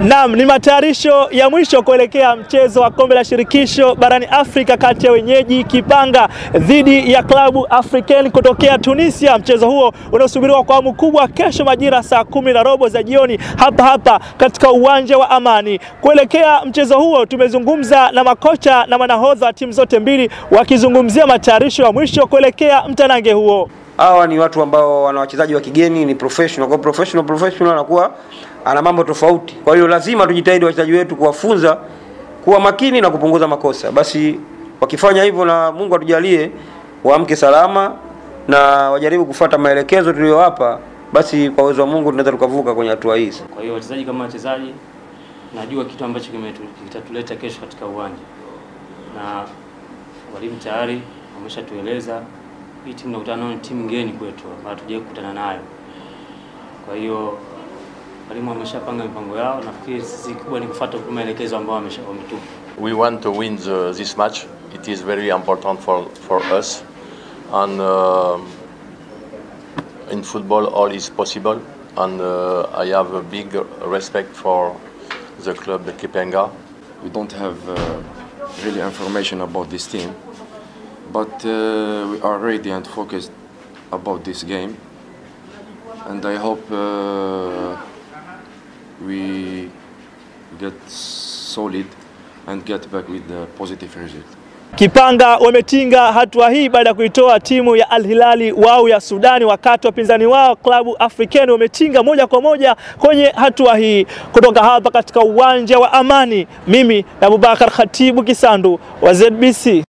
Naam, ni matayarisho ya mwisho kuelekea mchezo wa kombe la shirikisho barani Afrika kati ya wenyeji Kipanga dhidi ya klabu Africain kutokea Tunisia. Mchezo huo unaosubiriwa kwa hamu kubwa kesho majira saa kumi na robo za jioni hapa hapa katika uwanja wa Amani. Kuelekea mchezo huo, tumezungumza na makocha na manahodha wa timu zote mbili wakizungumzia matayarisho ya mwisho kuelekea mtanange huo. Hawa ni watu ambao wana wachezaji wa kigeni, ni professional. Kwa professional professional anakuwa ana mambo tofauti. Kwa hiyo lazima tujitahidi wachezaji wetu kuwafunza kuwa makini na kupunguza makosa. Basi wakifanya hivyo, na Mungu atujalie waamke salama na wajaribu kufuata maelekezo tuliyowapa, basi kwa uwezo wa Mungu tunaweza tukavuka kwenye hatua hizi. Kwa hiyo wachezaji kama wachezaji, najua kitu ambacho kimetu- kitatuleta kesho katika uwanja, na walimu tayari wameshatueleza hii timu nakutana nayo ni timu ngeni kwetu, ambayo hatujawahi kukutana nayo. Kwa hiyo walimu wameshapanga mipango yao, nafikiri sisi kubwa ni kufuata tu maelekezo ambayo wamesha- wametupa. We want to win the, this match. It is very important for, for us. And um in football, all is possible. And uh, I have a big respect for the club, the Kipenga. we don't have uh, really information about this team, but uh, we are ready and focused about this game, and I hope uh, we get solid and get back with the positive result. Kipanga wametinga hatua hii baada ya kuitoa timu ya Al Hilali wao ya Sudani, wakati wapinzani wao klabu Africain wametinga moja kwa moja kwenye hatua hii. Kutoka hapa katika uwanja wa Amani, mimi na Abubakar Khatibu Kisandu wa ZBC.